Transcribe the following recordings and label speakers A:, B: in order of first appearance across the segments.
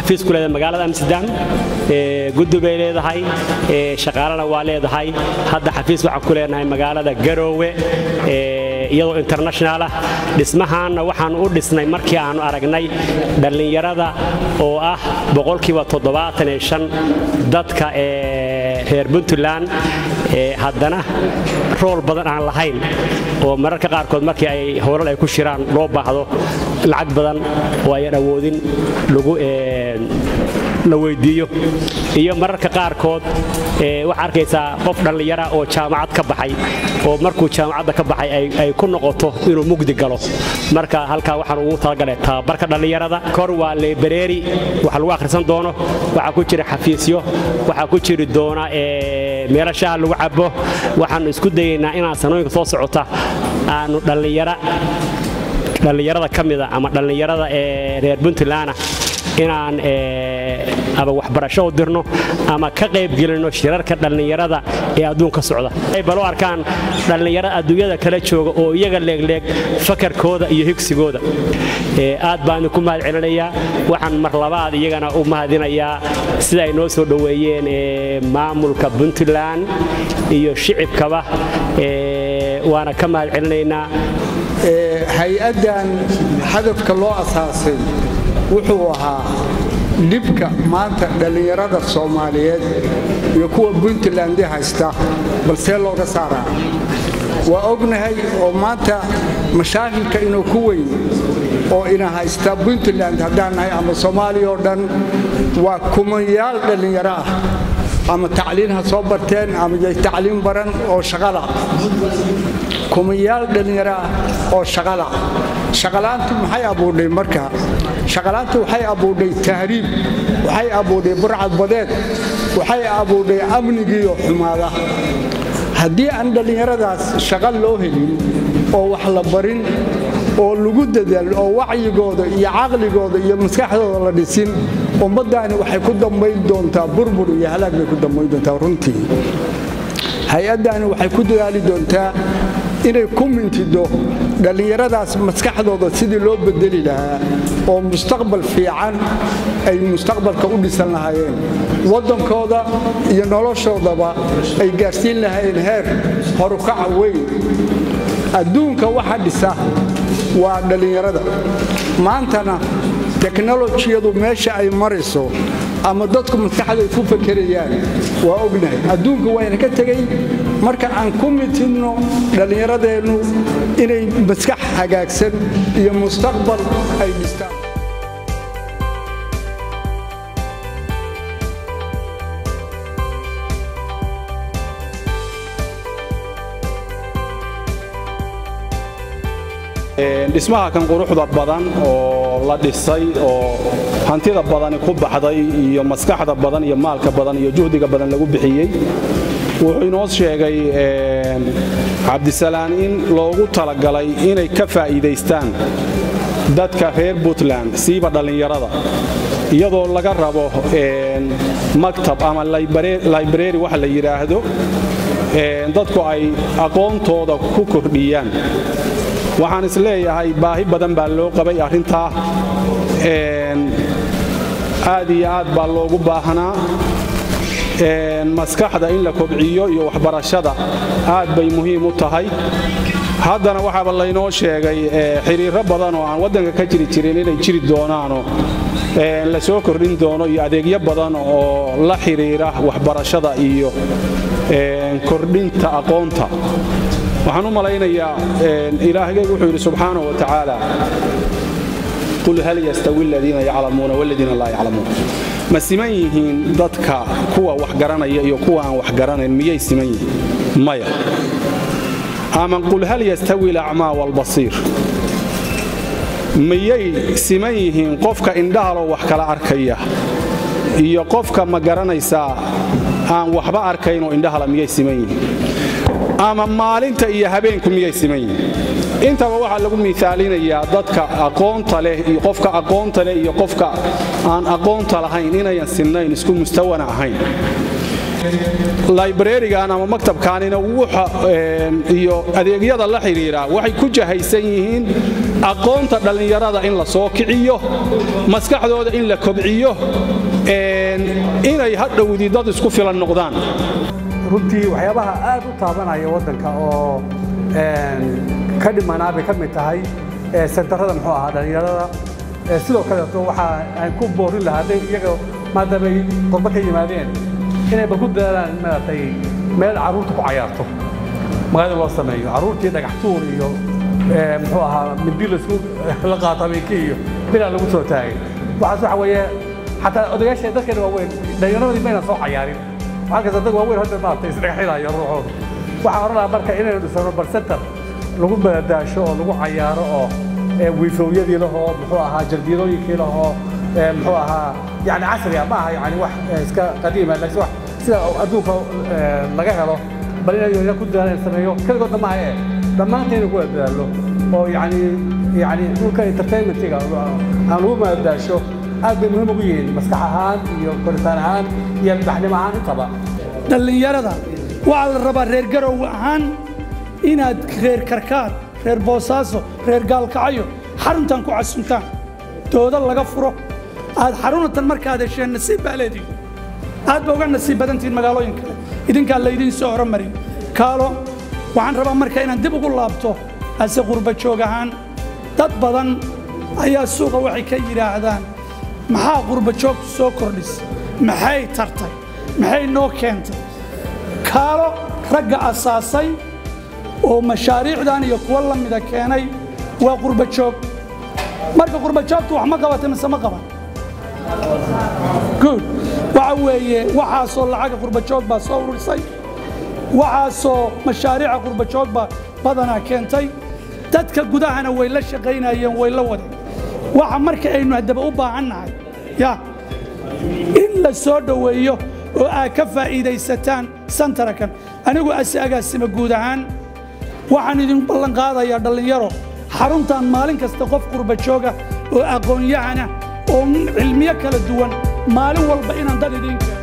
A: xafiis ku leedahay magaalada amsterdam guddi bay leedahay shaqaalena waa leedahay hadda xafiis waxaan ku leenahay magaalada garoowe iyadoo international ah dhismahaanna waxaan u dhisnay markii aanu aragnay dhallinyarada oo ah boqolkiiba dadka reer puntland haddana rool badan aan lahayn oo mararka qaarkood markii ay howlal ay ku shiraan loo baahdo lacag badan oo ayan awoodin lagu la weydiiyo iyo mararka qaarkood waxaa arkaysaa qof dhallinyara oo jaamacad ka baxay oo markuu jaamacadda ka baxay ay ku noqoto inuu mugdi galo marka halkaa waxaan ugu talagalay tababarka dhallinyarada kor waa lebereeri wax lagu akhrisan doono waxaa ku jira xafiisyo waxaa ku jiri doona meelo shaha lagu cabo waxaannu isku dayaynaa inaan sanooyinka soo socota aanu dhallinyara dhallinyarada ka mida ama dhallinyarada ee reer puntlandna inaan ama waxbarasho u dirno ama ka qaybgelinno shirarka dhallinyarada ee adduunka socda ay balo arkaan dhallinyaro adduunyada kala jooga oo iyaga leegleeg fakarkooda iyo higsigooda aad baan idinku mahad celinayaa waxaan mar labaad iyagana u mahadinayaa sida ay noo soo dhoweeyeen maamulka puntland iyo shicibkaba waana ka mahad celinaynaa
B: hay-addan hadafka loo asaasay wuxuu ahaa dhibka maanta dhallinyarada soomaaliyeed iyo kuwa puntland haysta balsee looga saaraa waa ognahay oo maanta mashaakilka inuu ku weyn oo ina haysta puntland haddaan nahay ama soomaaliya oo dhan waa kumayaal dhallinyaro ah ama tacliin ha soo barteen ama yay tacliin baran oo shaqala kumayaal dhallinyaro ah oo shaqala shaqalaantu maxay abuudhay marka shaqalaantu waxay abuudhay tahriib waxay abuudhay burcad badeed waxay abuudhay amnigiiyo xumaada haddii aan dhallinyaradaas shaqo loo helin oo wax la barin oo lagu dadaal oo wacyigooda iyo caqligooda iyo maskaxdooda la dhisin ummaddaani waxay ku dambayn doontaa burbur iyo halaag bay ku dambayn doontaa runtii hay-addaani waxay ku dadaali doontaa inay ku mintido dhallinyaradaas maskaxdooda sidii loo bedeli lahaa oo mustaqbal fiican ay mustaqbalka u dhisan lahaayeen waddankooda iyo noloshoodaba ay gaarsiin lahaayeen heer horukaca weyn adduunka waxa dhisa waa dhallinyarada maantana teknolojiyadu meesha ay marayso ama dadku maskaxda ay ku fakerayaan waa ognahay adduunka wayna ka tegey marka aan ku mitidno dhallinyaradeennu inay maskax hagaagsan iyo mustaqbal ay dhistaan
C: dhismaha kan quruxda badan oo la dhisay oo hantida badani ku baxday iyo maskaxda badan iyo maalka badan iyo juhdiga badan lagu bixiyey wuxuu inoo sheegay cabdisalaan in loogu talagalay inay ka faa'iidaystaan dadka reer puntland siiba dhallinyarada iyadoo laga rabo maktab ama library waxa la yidhaahdo dadku ay aqoontooda ku kordhiyaan waxaan is leeyahay baahi badan baa loo qabay arrintaa aad iyo aad baa loogu baahnaa maskaxda in la kobciyo iyo waxbarashada aad bay muhiim u tahay haddana waxaaba laynoo sheegay xiriiro badan oo aan waddanka ka jiri jirin inay jiri doonaanoo la soo kordhin doono iyo adeegyo badan oo la xiriira waxbarashada iyo kordhinta aqoonta waxaan u malaynayaa ilaahgay wuxuu yidhi subxaanahu wa tacaala qul hal yastawi aladiina yaclamuuna waladiina laa yaclamuun ma siman yihiin dadka kuwa wax garanaya iyo kuwa aan wax garanayn miyay siman yihiin maya ama qul hal yastawi alacmaa waalbasiir miyay siman yihiin qofka indhahaloo wax kala arkaya iyo qofka ma garanaysaa aan waxba arkaynoo indhahala miyay siman yihiin ama maalinta iyo habeenku miyay siman yihiin intaba waxaa lagu miaalinayaa dadka aqoonta leh iyo qofka aqoonta leh iyo qofka aan aqoonta lahayn inayan sinnayn isku mustawana ahayn librarigan ama maktabkaanina wuxa iyo adeegyada la xidhiira waxay ku jahaysan yihiin aqoonta dhallinyarada in la soo kiciyo maskaxdooda in la kobciyo inay hadhowdii dad isku filan noqdaan
D: runtii waxyaabaha aad u taabanaya waddanka oo ka dhimanaa bay ka mid tahay sentarada muxuu ahaa dhallinyarada sidoo kaleeto waxa aan ku boorin lahaa hadday iyaga maadaamay qurbo ka yimaadeen inayba ku dadaalaan maaragtay meel carruurta ku cayaarto magaalada loo sameeyo carruurtii dhagax tuur iyo muxuu ahaa mindi laisku la qaato habeenkii iyo bilaa lagu soo taagay waxaas waxa weeye xataa odayaasha dadkeena waaweyn dhallinyaradii mayna soo cayaarin waxaa kasta dad waaweyn hadda maaragtay isdhagaxinayo ruuxooda waxaan oran lahaa marka inaynu dhisano bar center lagu madadaasho oo lagu cayaaro oo wiifoowyadii lahoo muxuu ahaa jardiyadooyinkii lahoo muxuu ahaa yani casriga ma aha yani wax iska qadiima laakiin wax sida adduunka laga helo bal inay ku dadaalaan sameeyo keligoodna maaha ee dhammaantayna ku dadaallo oo yani yani dhulka entertainmentiga aan lagu madadaasho aad bay muhiim ugu yihiin maskax ahaan iyo koritaan ahaan iyo albaxnimo ahaan intaba
E: dhallinyarada waxaa la rabaa reer garow ahaan inaad reer karkaar reer boosaaso reer gaalkacyo xaruntan ku casuntaan dooda laga furo aad xarunatan markaad hesheen nasiib baa leedihin aad ba uga nasiib badantihiin magaalooyin kale idinkaa laydiin soo horamarin kaalo waxaan rabaa marka inaan dib ugu laabto ase qurba joog ahaan dad badan ayaa suuqa waxay ka yidhaahdaan maxaa qurba joogtu soo kordhis maxay tartay maxay noo keentay kaalo ragga asaasay oo mashaariicdan iyo kuwa la mida keenay waa qurba joog marka qurba joogtu wax ma qabatay mise ma qaban good waxa weeye waxaasoo lacaga qurba joog baa soo ururisay waxaasoo mashaariica qurba joog baa badanaa keentay dadka gudahana way la shaqaynayeen way la wadeen waxa marka aynu haddaba u baahannahay ya in la soo dhoweeyo oo aad ka faa'iidaysataan santarakan anigu ase agaasima guud ahaan waxaan idin ballan qaadayaa dhallinyaro xaruntan maalin kasta qof qurba jooga oo aqoon-yahana oo cilmiyo kala duwan maalin walba inaan dad idiin keeno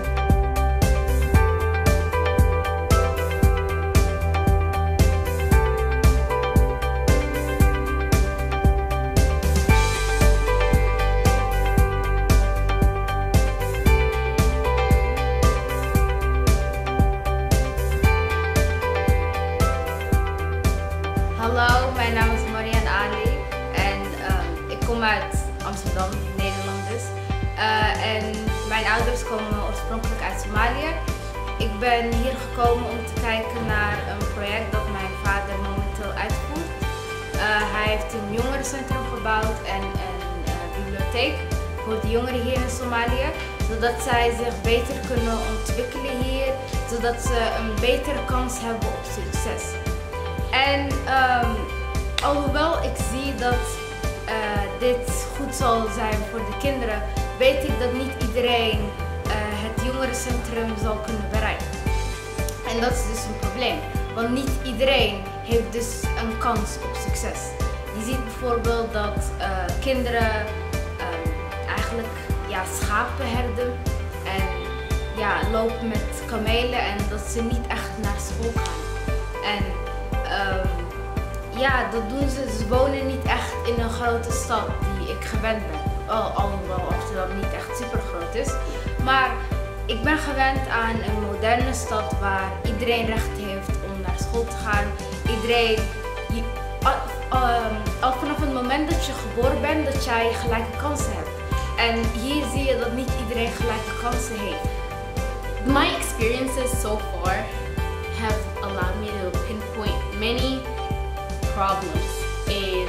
F: Hallo, mijn naam is Marianne Ali en ehm, ik kom uit Amsterdam, Nederland dus. Eh, en mijn ouders komen oorspronkelijk uit Somalië. Ik ben hier gekomen om te kijken naar een project dat mijn vader momenteel uitvoert. Eh, hij heeft een jongerencentrum gebouwd en een eh, bibliotheek voor de jongeren hier in Somalië. Zodat zij zich beter kunnen ontwikkelen hier, zodat ze een betere kans hebben op succes. En ehm, alhoewel ik zie dat eh, dit goed zal zijn voor de kinderen, weet ik dat niet iedereen eh, het jongerencentrum zal kunnen bereiken. En dat is dus een probleem, want niet iedereen heeft dus een kans op succes. Je ziet bijvoorbeeld dat eh, kinderen ehm, eigenlijk ja, schapen herden en ja, lopen met kamelen en dat ze niet echt naar school gaan. En Ehm, ja, dat doen ze. Ze wonen niet echt in een grote stad die ik gewend ben. Al, alhoewel Amsterdam niet echt super groot is. Maar ik ben gewend aan een moderne stad waar iedereen recht heeft om naar school te gaan. Iedereen, je- al, ehm, al vanaf het moment dat je geboren bent, dat jij gelijke kansen hebt. En hier zie je dat niet iedereen gelijke kansen heeft.
G: My experiences so far have allowed me to pinpoint many problems in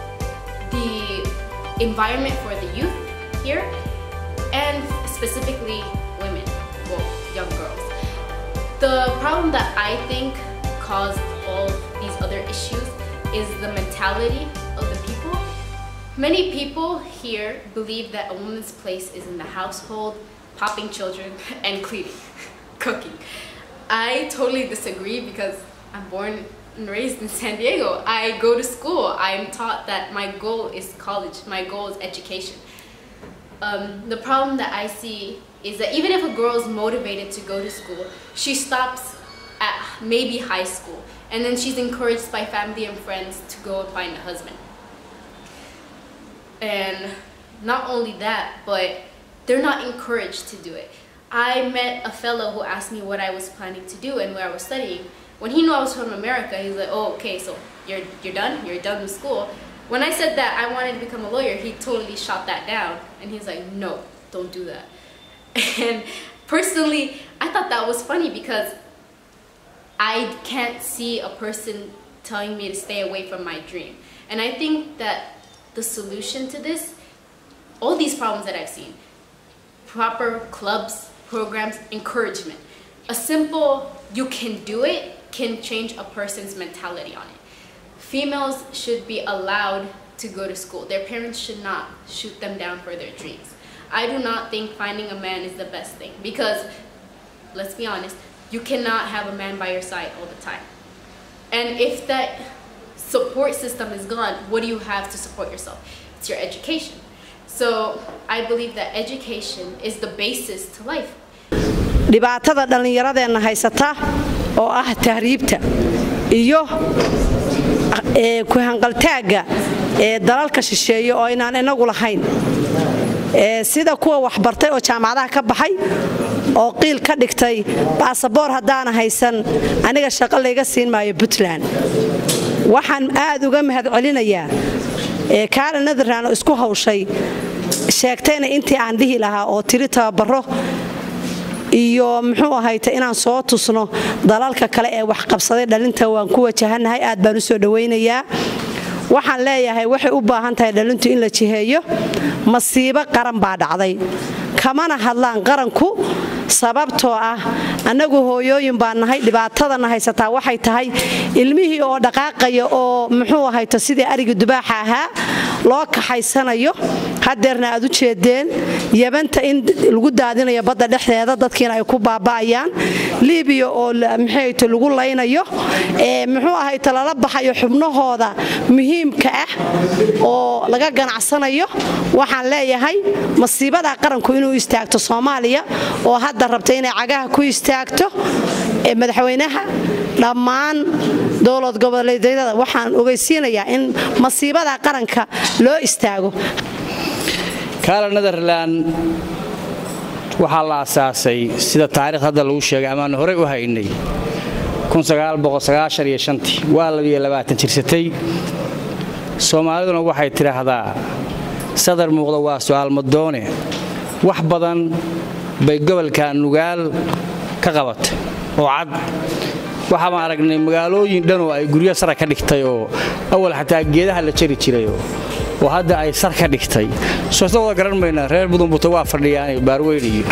G: the environment for the youth here and specifically women, well, young girls. The problem that I think caused all these other issues is the mentality of the people. Many people here believe that a woman's place is in the household, popping children, and cleaning, cooking. I totally disagree because I'm born and raised in San Diego. I go to school. I'm taught that my goal is college, my goal is education. Um, the problem that I see is that even if a girl is motivated to go to school, she stops at maybe high school and then she's encouraged by family and friends to go and find a husband. And not only that, but they're not encouraged to do it. I met a fellow who asked me what I was planning to do and where I was studying. When he knew I was from America, he was like, "Oh, okay, so you're you're done. You're done with school." When I said that I wanted to become a lawyer, he totally shot that down, and he's like, "No, don't do that." And personally, I thought that was funny because I can't see a person telling me to stay away from my dream. And I think that the solution to this, all these problems that I've seen, proper clubs, programs, encouragement. A simple, you can do it, can change a person's mentality on it. Females should be allowed to go to school. Their parents should not shoot them down for their dreams. I do not think finding a man is the best thing because, let's be honest, you cannot have a man by your side all the time. And if that support system is gone, what do you have to support yourself? It's your education. So I believe that education is the basis to life.
H: dhibaatada dhallinyaradeenna haysata oo ah tahriibta iyo ku hanqaltaagga ee dalalka shisheeye oo inaan inagu lahayn sida kuwa waxbartay oo jaamacadaha ka baxay oo qiil ka dhigtay baasaboor haddaana haysan aniga shaqo layga siin maayo puntland waxaan aad uga mahad celinayaa kaala netherland oo isku hawshay sheegtayna intii aan dhihi lahaa oo tiri tababaro iyo muxuu ahayta inaan soo tusno dalalka kale ee waxqabsaday dhalinta waan ku wajahannahay aad baan u soo dhowaynayaa waxaan leeyahay waxay u baahan tahay dhalintu in la jiheeyo masiibo qaran baa dhacday kamana hadlaan qaranku sababtoo ah annagu hooyooyin baan nahay dhibaatadana haysataa waxay tahay ilmihii oo dhaqaaqaya oo muxuu ahayto sidii arigii dubaaxa ahaa loo kaxaysanayo hadeerna aad u jeedeen yabanta in lagu daadinayo badda dhexdeeda dadkiina ay ku baaba'ayaan libiya oo maxayto lagu laynayo muxuu ahayto lala baxayo xubnahooda muhiimka ah oo laga ganacsanayo waxaan leeyahay masiibadaa qaranku inuu istaagto soomaaliya oo hadda rabta inay cagaha ku istaagto madaxweynaha dhammaan dowlad goboleedyada waxaan ogeysiinayaa in masiibada qaranka loo istaago
I: kaala netherland waxaa la asaasay sida taariikh hadda lagu sheegay amaanu horey u haynay waa jirsatay soomaaliduna waxay tidhaahdaa sadar muuqda waa su'aal madoone wax badan bay gobolka nugaal ka qabatay oo cad waxaabaan aragnay magaalooyin dhan oo ay guryo sara ka dhigtay oo awal xataa geedaha la jari jiray oo hadda ay sar ka dhigtay soosna wada garan maynaa reer budunbuta waa fadhiyaan baarweyn iyo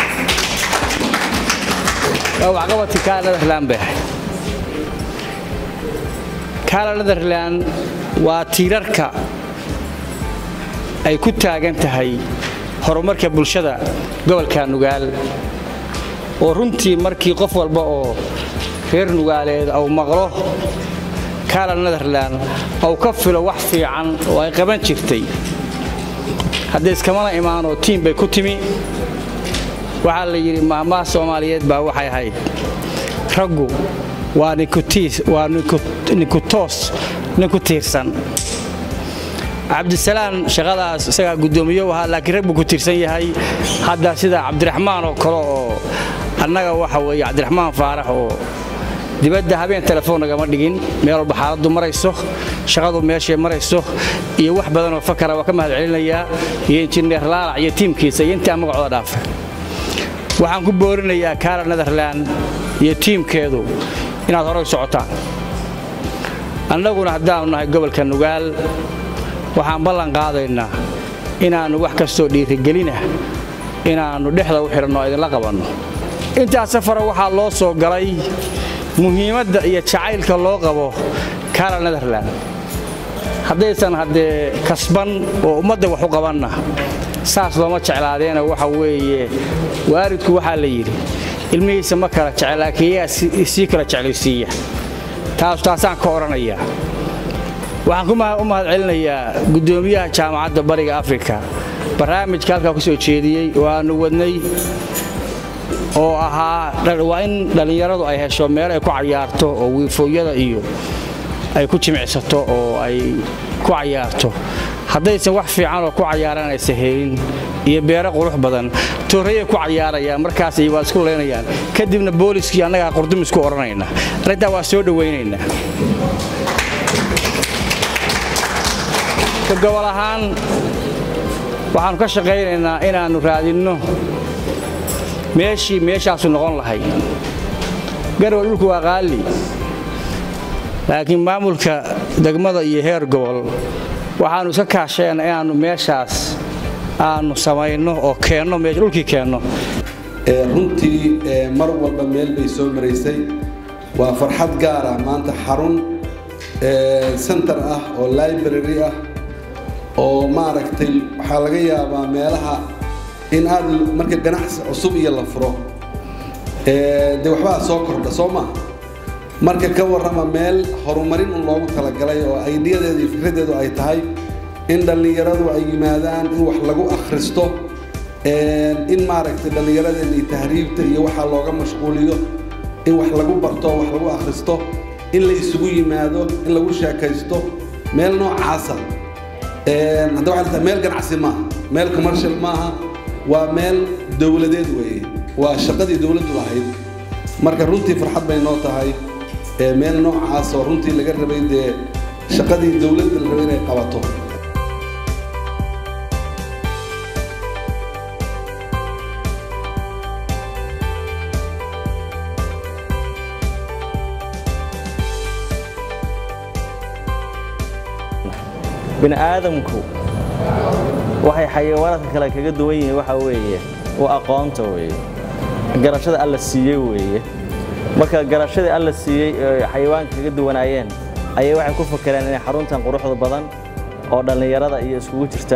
I: waa waxqabadkii kaala netherland bay ahayd kaala netherland waa tiirarka ay ku taagan tahay horumarka bulshada gobolka nugaal oo runtii markii qof walba oo reer nugaaleed au maqlo kaala netherland au ka filo wax fiican oo ay qaban jirtay haddee iskamana imaanoo tiim bay ku timi waxaa la yidhi maamaha soomaaliyeed baa waxay ahayd raggu waa ninku toos ninku tiirsan cabdisalaan shaqadaas isagaa guddoomiye u ahaa laakiin rag buu ku tiirsan yahay hadda sida cabdiraxmaan oo kale oo annaga waxa weeye cabdiraxmaan faarax oo dibadda habeen telefoon nagama dhigin meel walba xaaladdu marayso shaqadu meeshay marayso iyo wax badanoo fakara waa ka mahad celinayaa iyo injineer laalac iyo tiimkiisa iyo intaa magacooda dhaafa waxaan ku boorinayaa kaala netherland iyo tiimkeedu inaad horay socotaan annaguna haddaannu nahay gobolka nugaal waxaan ballan qaadaynaa inaannu wax kastoo dhiirigelina inaannu dhexda u xidhanno o idinla qabanno intaas safara waxaa loo soo galay muhiimadda iyo jacaylka loo qabo kaala netherland haddaysan haddee kasban oo ummadda wax u qabanna saas looma jeclaadeena waxa weeye waalidku waxaa la yidhi ilmihiisa ma kala jecel laakiin iyagaa sii kala jeclaysiiya taas taasaan ka odhanayaa waxaan u mahad celinayaa guddoomiyaha jaamacadda bariga afrika barnaamijka halkaa ku soo jeediyey oo aannu wadnay oo ahaa waa in dhallinyaradu ay hesho meel ay ku cayaarto oo wiifooyada iyo ay ku jimicsato oo ay ku cayaarto haddaysan wax fiican oo ku cayaaran aysan helin iyo beero qurux badan toorayay ku cayaarayaan markaas waa isku leynayaan kadibna booliskii annagaa qurdumisku odhanayna arrintaa waa soo dhowaynaynaa ka gobol ahaan waxaannu ka shaqaynaynaa inaannu raadinno meeshii meeshaasu noqon lahay garowe dhulku waa qaali laakiin maamulka degmada iyo heer gobol waxaannu iska kaasheenna inaannu meeshaas aannu samayno oo keenno dhulkii keenno
J: runtii mar walba meel bay soo maraysay waa farxad gaar ah maanta xarun center ah oo library ah oo maaragtay waxaa laga yaabaa meelaha in aad marka ganacsi cusub iyo la furo dee waxbaa soo kordha soo maa marka ka warrama meel horumarin un loogu talagalay oo aydiyadeedu iyo fikraddeedu ay tahay in dhallinyaradu ay yimaadaan in wax lagu akhristo in maaragtay dhallinyaradeenna iyo tahriibta iyo waxaa looga mashquuliyo in wax lagu barto wax lagu akhristo in la isugu yimaado in lagu sheekaysto meel noocaasa hadda waxay tahay meel ganacsi maaha meel commercial maaha waa meel dowladeed weeye waa shaqadii dowladdu lahayd marka runtii farxad bay noo tahay meel noocaas oo runtii laga rabay dee shaqadii dowladda la rabay inay qabato
K: bini aadamku waxay xayawaanaadka kale kaga duwan yihiin waxa weeye waa aqoonta weeye garashada alla siiyey weeye marka garashadii alla siiyey ee xayawaanka kaga duwanaayeen ayay waxay ku fakereen inay xaruntan quruxda badan oo dhallinyarada iyo iskugu jirta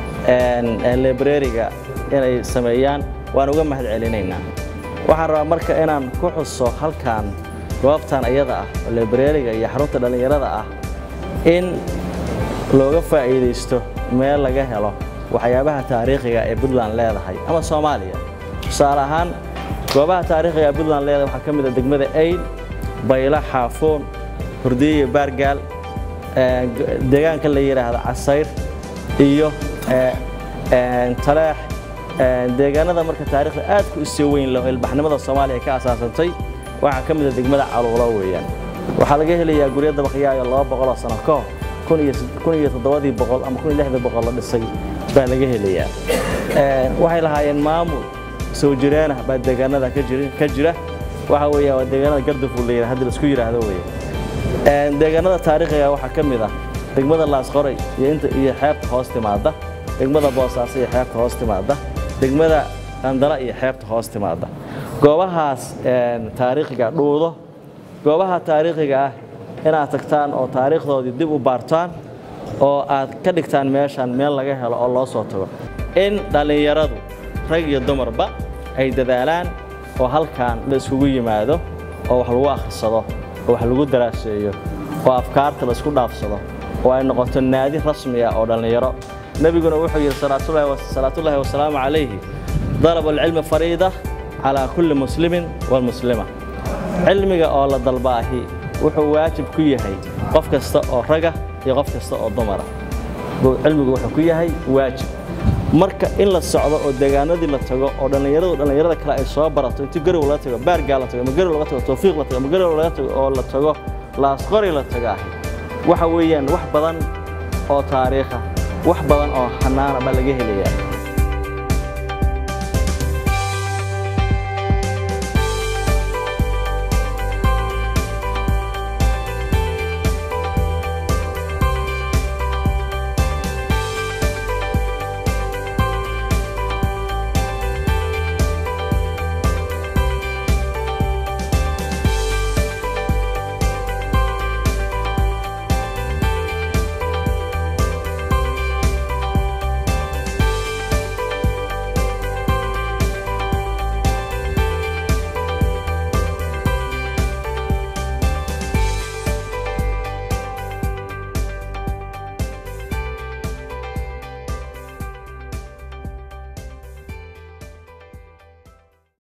K: librariga inay sameeyaan waan uga mahad celinaynaa waxaan rabaa marka inaan ku xuso halkan goobtan iyada ah oo librariga iyo xarunta dhallinyarada ah in looga faa'iidaysto meel laga helo waxyaabaha taariikhiga ee puntland leedahay ama soomaaliya tusaale ahaan goobaha taariikhiga ee puntland leedahay waxaa ka mid a degmada ayd bayla xaafoon hurdiye iyo baargaal deegaanka la yidhaahdo casayr iyo taleex deegaanada marka taariikhda aad ku isoo weyn leh oo ilbaxnimada soomaaliya ka asaasantay waxaa ka mid a degmada caluulo weeyaan waxaa laga helayaa guryo dabaqyaayo laba boqoloo sano ka hor kun iyo toddobadii boqol ama kun iyo lixdii boqol la dhisay baa laga helayaa waxay lahaayeen maamul soo jireenah baa deegaanada ka jira waxa weeya waa deegaanada gardafuul la yidhahdo hadda laisku yidhaahdo weeye deegaanada taariikhiga waxaa ka mid ah degmada laasqoray iyo inta iyo xeebta hoos timaada degmada boosaaso iyo xeebta hoos timaada degmada qandala iyo xeebta hoos timaada goobahaas taariikhiga dhuudo goobaha taariikhiga ah inaad tagtaan oo taariikhdoodii dib u baartaan oo aad ka dhigtaan meeshan meel laga helo oo loo soo tago in dhallinyaradu rag iyo dumarba ay dadaalaan oo halkan la iskugu yimaado oo wax lagu akhrisado oo wax lagu daraaseeyo oo afkaarta la isku dhaafsado oo ay noqoto naadi rasmi ah oo dhallinyaro nebiguna wuxuu yidhi salaatullaahi wasalaamu calayhi dalab alcilmi fariida calaa kulli muslimin walmuslima cilmiga oo la dalbaahi wuxuu waajib ku yahay qof kasta oo raga iyo qof kasta oo dumara cilmigu wuxuu ku yahay waajib marka in la socdo oo deegaanadii la tago oo dhallinyaradu dhallinyarada kale ay soo barato intii garow laga tago baargaa la tago ama garow laga tago tawfiiq la tago ama garow laga tago oo la tago laasqori la tago ahi waxa weeyaan wax badan oo taariikha wax badan oo xanaana baa laga helayaa